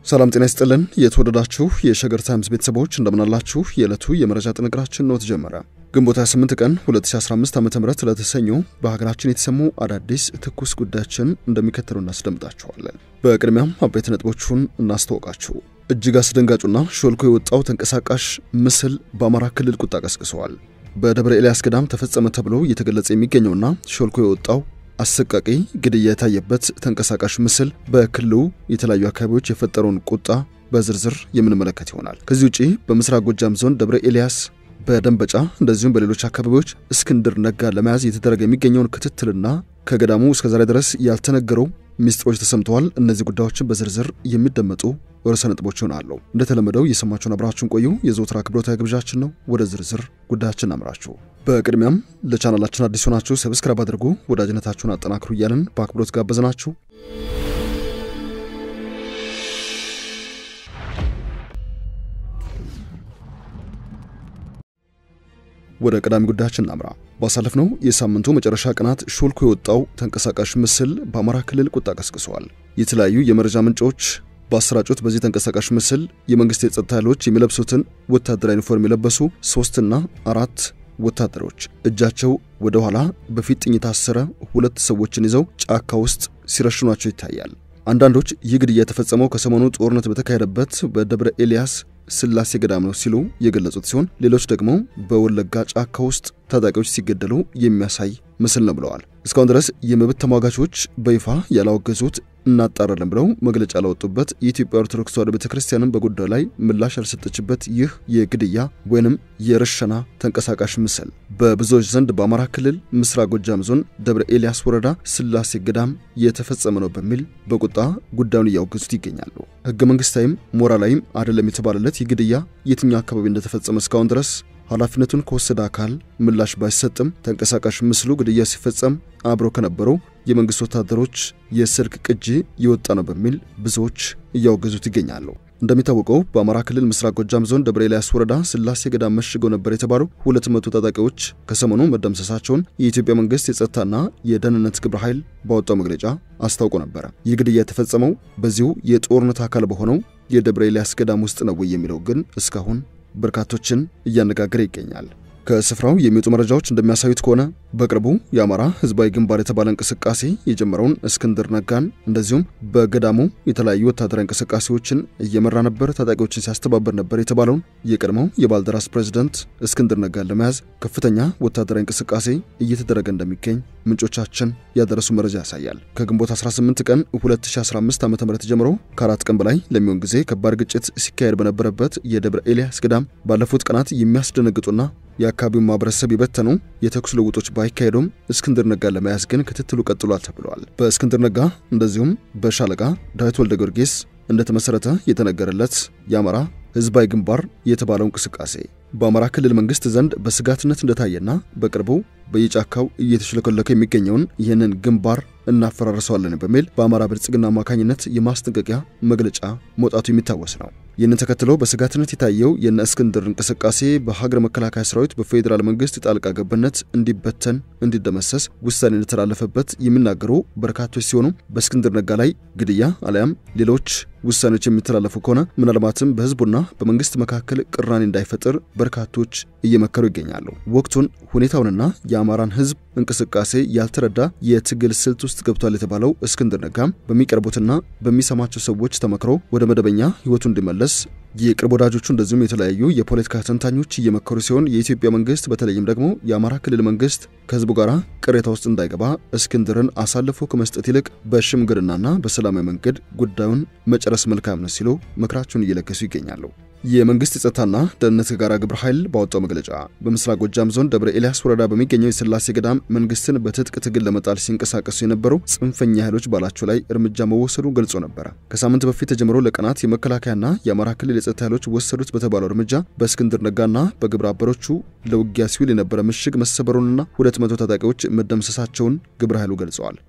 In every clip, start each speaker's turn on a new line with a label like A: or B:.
A: ሰላም ጤና ይስጥልን። የተወደዳችሁ የሸገር ታይምስ ቤተሰቦች እንደምናላችሁ። የዕለቱ የመረጃ ጥንቅራችን ነው ተጀመረ። ግንቦት 28 ቀን 2015 ዓ ም ለተሰኞ በሀገራችን የተሰሙ አዳዲስ ትኩስ ጉዳዮችን እንደሚከተሉ እናስደምጣችኋለን። በቅድሚያም አበይት ነጥቦቹን እናስተዋውቃችሁ። እጅግ አስደንጋጩና ሾልኮ የወጣው ተንቀሳቃሽ ምስል በአማራ ክልል ቁጣ ቀስቅሰዋል። በደብረ ኤልያስ ገዳም ተፈጸመ ተብሎ እየተገለጸ የሚገኘውና ሾልኮ የወጣው አሰቃቂ ግድያ የታየበት ተንቀሳቃሽ ምስል በክልሉ የተለያዩ አካባቢዎች የፈጠረውን ቁጣ በዝርዝር የምንመለከት ይሆናል። ከዚህ ውጪ በምስራቅ ጎጃም ዞን ደብረ ኤልያስ፣ በደንበጫ እንደዚሁም በሌሎች አካባቢዎች እስክንድር ነጋ ለመያዝ የተደረገ የሚገኘውን ክትትልና ከገዳሙ እስከዛሬ ድረስ ያልተነገረው ሚስጥሮች ተሰምተዋል። እነዚህ ጉዳዮችን በዝርዝር የሚደመጡ ርዕሰ ነጥቦች ይሆናሉ። እንደተለመደው እየሰማችሁን አብራችሁን ቆዩ የዘወትር አክብሮታዊ ግብዣችን ነው። ወደ ዝርዝር ጉዳያችን አምራችሁ በቅድሚያም ለቻናላችን አዲስ ሆናችሁ ሰብስክራይብ አድርጉ፣ ወዳጅነታችሁን አጠናክሩ እያልን በአክብሮት ጋበዝናችሁ። ወደ ቀዳሚ ጉዳያችን እናምራ። ባሳለፍነው የሳምንቱ መጨረሻ ቀናት ሾልኮ የወጣው ተንቀሳቃሽ ምስል በአማራ ክልል ቁጣ ቀስቅሰዋል። የተለያዩ የመረጃ ምንጮች በአሰራጩት በዚህ ተንቀሳቃሽ ምስል የመንግስት የጸጥታ ኃይሎች የሚለብሱትን ወታደራዊ ዩኒፎርም የለበሱ ሶስትና አራት ወታደሮች እጃቸው ወደ ኋላ በፊጥኝ የታሰረ ሁለት ሰዎችን ይዘው ጫካ ውስጥ ሲረሽኗቸው ይታያል። አንዳንዶች ይህ ግድያ የተፈጸመው ከሰሞኑ ጦርነት በተካሄደበት በደብረ ኤልያስ ስላሴ ገዳም ነው ሲሉ የገለጹት ሲሆን ሌሎች ደግሞ በወለጋ ጫካ ውስጥ ታጣቂዎች ሲገደሉ የሚያሳይ ምስል ነው ብለዋል። እስካሁን ድረስ የመብት ተሟጋቾች በይፋ ያላወገዙት እናጣራለን ብለው መግለጫ ላወጡበት የኢትዮጵያ ኦርቶዶክስ ተዋሕዶ ቤተ ክርስቲያንም በጉዳዩ ላይ ምላሽ ያልሰጠችበት ይህ የግድያ ወይንም የርሸና ተንቀሳቃሽ ምስል በብዙዎች ዘንድ በአማራ ክልል ምስራቅ ጎጃም ዞን ደብረ ኤልያስ ወረዳ ስላሴ ገዳም የተፈጸመ ነው በሚል በቁጣ ጉዳዩን እያወገዙት ይገኛሉ። ሕገ መንግስታዊም ሞራላዊም አይደለም የተባለለት ይህ ግድያ የትኛው አካባቢ እንደተፈጸመ እስካሁን ድረስ ኃላፊነቱን ከወሰደ አካል ምላሽ ባይሰጥም ተንቀሳቃሽ ምስሉ ግድያ ሲፈጸም አብረው ከነበሩ የመንግስት ወታደሮች የስልክ ቅጂ የወጣ ነው በሚል ብዙዎች እያወገዙት ይገኛሉ። እንደሚታወቀው በአማራ ክልል ምስራቅ ጎጃም ዞን ደብረ ኤልያስ ወረዳ ስላሴ ገዳም መሽገው ነበር የተባሉ ሁለት መቶ ታጣቂዎች ከሰሞኑ መደምሰሳቸውን የኢትዮጵያ መንግስት የጸጥታና የደህንነት ግብረ ኃይል ባወጣው መግለጫ አስታውቆ ነበረ። ይህ ግድያ የተፈጸመው በዚሁ የጦርነት አካል በሆነው የደብረ ኤልያስ ገዳም ውስጥ ነው ወይ የሚለው ግን እስካሁን በርካቶችን እያነጋገረ ይገኛል። ከስፍራው የሚወጡ መረጃዎች እንደሚያሳዩት ከሆነ በቅርቡ የአማራ ህዝባዊ ግንባር የተባለ እንቅስቃሴ የጀመረውን እስክንድር ነጋን እንደዚሁም በገዳሙ የተለያዩ ወታደራዊ እንቅስቃሴዎችን እየመራ ነበር፣ ታጣቂዎችን ሲያስተባበር ነበር የተባለውን የቀድሞው የባልደራስ ፕሬዝደንት እስክንድር ነጋን ለመያዝ ከፍተኛ ወታደራዊ እንቅስቃሴ እየተደረገ እንደሚገኝ ምንጮቻችን ያደረሱ መረጃ ያሳያል። ከግንቦት 18 ቀን 2015 ዓ ም ጀምሮ ከአራት ቀን በላይ ለሚሆን ጊዜ ከባድ ግጭት ሲካሄድ በነበረበት የደብረ ኤልያስ ገዳም ባለፉት ቀናት የሚያስደነግጡና የአካባቢውን ማህበረሰብ የበተኑ የተኩስ ልውጦች ባይካሄዱም እስክንድር ነጋ ለመያዝ ግን ክትትሉ ቀጥሏል ተብለዋል። በእስክንድር ነጋ እንደዚሁም በሻለቃ ዳዊት ወልደ ጊዮርጊስ እንደተመሰረተ የተነገረለት የአማራ ህዝባዊ ግንባር የተባለው እንቅስቃሴ በአማራ ክልል መንግስት ዘንድ በስጋትነት እንደታየና በቅርቡ በየጫካው እየተሽለከለከ የሚገኘውን ይህንን ግንባር እናፈራርሰዋለን በሚል በአማራ ብልጽግና አማካኝነት የማስጠንቀቂያ መግለጫ መውጣቱ የሚታወስ ነው። ይህንን ተከትሎ በስጋትነት የታየው የነ እስክንድር እንቅስቃሴ በሀገር መከላከያ ሰራዊት በፌዴራል መንግስት ጣልቃ ገብነት እንዲበተን፣ እንዲደመሰስ ውሳኔ እንደተላለፈበት የሚናገሩ በርካቶች ሲሆኑ በእስክንድር ነጋ ላይ ግድያ አሊያም ሌሎች ውሳኔዎች የሚተላለፉ ከሆነ ምናልባትም በህዝቡና በመንግስት መካከል ቅራኔ እንዳይፈጥር በርካቶች እየመከሩ ይገኛሉ። ወቅቱን ሁኔታውንና የአማራን ህዝብ እንቅስቃሴ ያልተረዳ የትግል ስልት ውስጥ ገብቷል የተባለው እስክንድር ነጋም በሚቀርቡትና በሚሰማቸው ሰዎች ተመክሮ ወደ መደበኛ ህይወቱ እንዲመለስ የቅርብ ወዳጆቹ እንደዚሁም የተለያዩ የፖለቲካ ተንታኞች እየመከሩ ሲሆን የኢትዮጵያ መንግስት በተለይም ደግሞ የአማራ ክልል መንግስት ከህዝቡ ጋር ቅሬታ ውስጥ እንዳይገባ እስክንድርን አሳልፎ ከመስጠት ይልቅ በሽምግልናና በሰላማዊ መንገድ ጉዳዩን መጨረስ መልካም ነው ሲሉ ምክራቸውን እየለገሱ ይገኛሉ። የመንግስት የጸጥታና ደህንነት የጋራ ግብረ ኃይል ባወጣው መግለጫ በምስራቅ ጎጃም ዞን ደብረ ኤልያስ ወረዳ በሚገኘው የስላሴ ገዳም መንግስትን በትጥቅ ትግል ለመጣል ሲንቀሳቀሱ የነበሩ ጽንፈኛ ኃይሎች ባላቸው ላይ እርምጃ መወሰዱ ገልጾ ነበረ። ከሳምንት በፊት ተጀምሮ ለቀናት የመከላከያና የአማራ ክልል የጸጥታ ኃይሎች ወሰዱት በተባለው እርምጃ በእስክንድር ነጋና በግብረ አበሮቹ ለውጊያ ሲውል የነበረ ምሽግ መሰበሩንና ሁለት መቶ ታጣቂዎች መደምሰሳቸውን ግብረ ኃይሉ ገልጸዋል።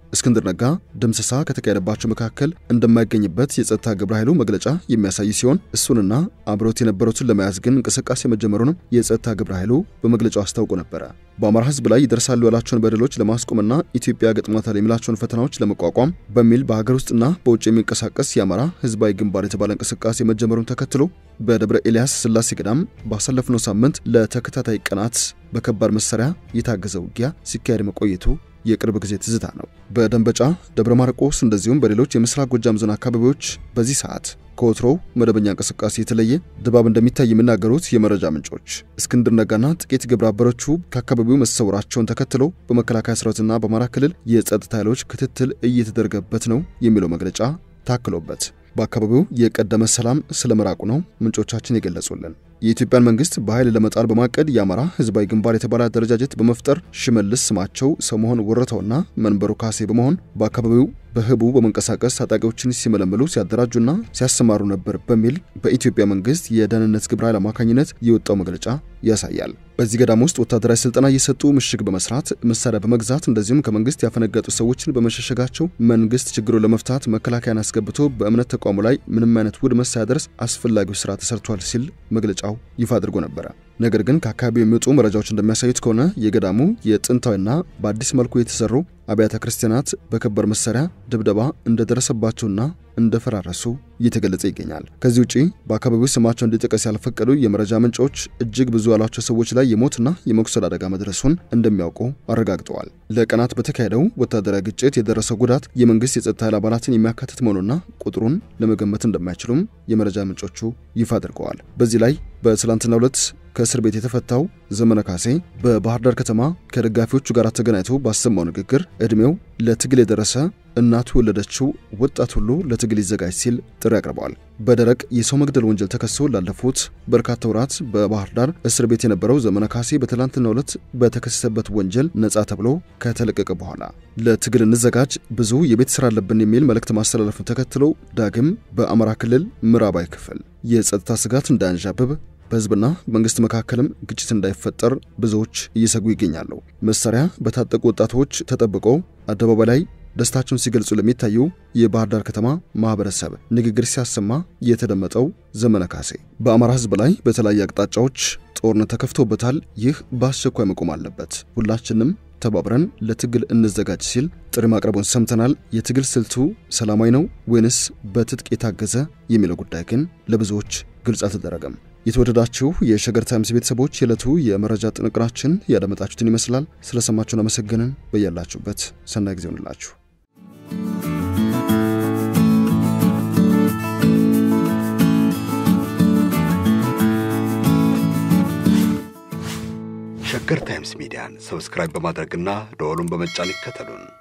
A: እስክንድር ነጋ ድምሰሳ ከተካሄደባቸው መካከል እንደማይገኝበት የጸጥታ ግብረ ኃይሉ መግለጫ የሚያሳይ ሲሆን እሱንና አብሮት የነበሩትን ለመያዝ ግን እንቅስቃሴ መጀመሩንም የጸጥታ ግብረ ኃይሉ በመግለጫው አስታውቆ ነበረ። በአማራ ሕዝብ ላይ ይደርሳሉ ያላቸውን በደሎች ለማስቆምና ኢትዮጵያ ገጥሟታል የሚላቸውን ፈተናዎች ለመቋቋም በሚል በሀገር ውስጥና በውጭ የሚንቀሳቀስ የአማራ ሕዝባዊ ግንባር የተባለ እንቅስቃሴ መጀመሩን ተከትሎ በደብረ ኤልያስ ስላሴ ገዳም ባሳለፍነው ሳምንት ለተከታታይ ቀናት በከባድ መሳሪያ የታገዘ ውጊያ ሲካሄድ መቆየቱ የቅርብ ጊዜ ትዝታ ነው። በደንበጫ ደብረ ማርቆስ እንደዚሁም በሌሎች የምስራቅ ጎጃም ዞን አካባቢዎች በዚህ ሰዓት ከወትሮው መደበኛ እንቅስቃሴ የተለየ ድባብ እንደሚታይ የሚናገሩት የመረጃ ምንጮች እስክንድር ነጋና ጥቂት ግብረ አበሮቹ ከአካባቢው መሰወራቸውን ተከትሎ በመከላከያ ሰራዊትና በአማራ ክልል የጸጥታ ኃይሎች ክትትል እየተደረገበት ነው የሚለው መግለጫ ታክሎበት በአካባቢው የቀደመ ሰላም ስለመራቁ ነው ምንጮቻችን የገለጹልን። የኢትዮጵያን መንግስት በኃይል ለመጣል በማቀድ የአማራ ህዝባዊ ግንባር የተባለ አደረጃጀት በመፍጠር ሽመልስ ስማቸው ሰሞሆን ወረተውና መንበሩ ካሴ በመሆን በአካባቢው በህቡ በመንቀሳቀስ ታጣቂዎችን ሲመለምሉ ሲያደራጁና ሲያሰማሩ ነበር በሚል በኢትዮጵያ መንግስት የደህንነት ግብረ ኃይል አማካኝነት የወጣው መግለጫ ያሳያል። በዚህ ገዳም ውስጥ ወታደራዊ ስልጠና እየሰጡ ምሽግ በመስራት መሳሪያ በመግዛት እንደዚሁም ከመንግስት ያፈነገጡ ሰዎችን በመሸሸጋቸው መንግስት ችግሩን ለመፍታት መከላከያን አስገብቶ በእምነት ተቋሙ ላይ ምንም አይነት ውድመት ሳያደርስ አስፈላጊው ስራ ተሰርቷል ሲል መግለጫው ይፋ አድርጎ ነበረ። ነገር ግን ከአካባቢው የሚወጡ መረጃዎች እንደሚያሳዩት ከሆነ የገዳሙ የጥንታዊና በአዲስ መልኩ የተሰሩ አብያተ ክርስቲያናት በከባድ መሳሪያ ድብደባ እንደደረሰባቸውና እንደፈራረሱ እየተገለጸ ይገኛል። ከዚህ ውጪ በአካባቢው ስማቸው እንዲጠቀስ ያልፈቀዱ የመረጃ ምንጮች እጅግ ብዙ ያሏቸው ሰዎች ላይ የሞትና የመቁሰል አደጋ መድረሱን እንደሚያውቁ አረጋግጠዋል። ለቀናት በተካሄደው ወታደራዊ ግጭት የደረሰው ጉዳት የመንግስት የጸጥታ ኃይል አባላትን የሚያካትት መሆኑና ቁጥሩን ለመገመት እንደማይችሉም የመረጃ ምንጮቹ ይፋ አድርገዋል። በዚህ ላይ በትላንትናው ዕለት ከእስር ቤት የተፈታው ዘመነ ካሴ በባህር ዳር ከተማ ከደጋፊዎቹ ጋር ተገናኝቶ ባሰማው ንግግር ዕድሜው ለትግል የደረሰ እናቱ የወለደችው ወጣት ሁሉ ለትግል ይዘጋጅ ሲል ጥሪ አቅርበዋል። በደረቅ የሰው መግደል ወንጀል ተከሶ ላለፉት በርካታ ወራት በባህር ዳር እስር ቤት የነበረው ዘመነ ካሴ በትላንትናው ዕለት በተከሰሰበት ወንጀል ነጻ ተብሎ ከተለቀቀ በኋላ ለትግል እንዘጋጅ፣ ብዙ የቤት ስራ አለብን የሚል መልእክት ማስተላለፉን ተከትሎ ዳግም በአማራ ክልል ምዕራባዊ ክፍል የጸጥታ ስጋት እንዳያንዣብብ በህዝብና መንግስት መካከልም ግጭት እንዳይፈጠር ብዙዎች እየሰጉ ይገኛሉ። መሳሪያ በታጠቁ ወጣቶች ተጠብቆ አደባባይ ላይ ደስታቸውን ሲገልጹ ለሚታዩ የባህር ዳር ከተማ ማህበረሰብ ንግግር ሲያሰማ የተደመጠው ዘመነ ካሴ በአማራ ህዝብ ላይ በተለያዩ አቅጣጫዎች ጦርነት ተከፍቶበታል። ይህ በአስቸኳይ መቆም አለበት። ሁላችንም ተባብረን ለትግል እንዘጋጅ ሲል ጥሪ ማቅረቡን ሰምተናል። የትግል ስልቱ ሰላማዊ ነው ወይንስ በትጥቅ የታገዘ የሚለው ጉዳይ ግን ለብዙዎች ግልጽ አልተደረገም። የተወደዳችሁ የሸገር ታይምስ ቤተሰቦች የዕለቱ የመረጃ ጥንቅራችን ያደመጣችሁትን ይመስላል። ስለሰማችሁን አመሰገንን። በያላችሁበት ሰናይ ጊዜ ሆንላችሁ።
B: ሸገር ታይምስ ሚዲያን ሰብስክራይብ በማድረግና ደወሉን በመጫን ይከተሉን።